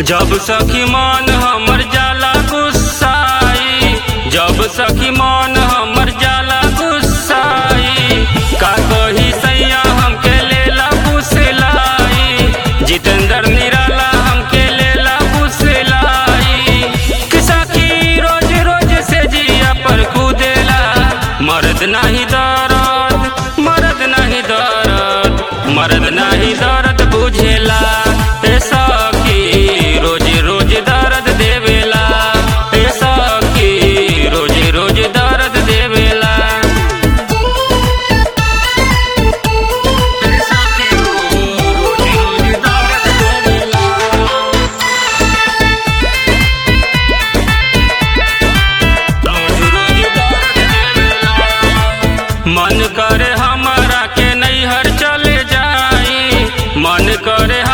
जब सखी मन हमर जाला गुस्साई जब सखी मन हमर जाला गुस्साई का कही सैया हमके लेला फुसलाई जितेंद्र निराला हमके लेला फुसलाई कि सखी रोज रोज से जिया पर कूदेला मर्द नाही दर्द मर्द नाही दर्द मर्द नाही दर्द बुझेला ए सखी रोज रोज दर्द देवेला ए सखी रोज रोज दर्द देवेला ए सखी, रोज रोज दर्द देवेला। मन करे हमरा के नैहर चले जाई मन करे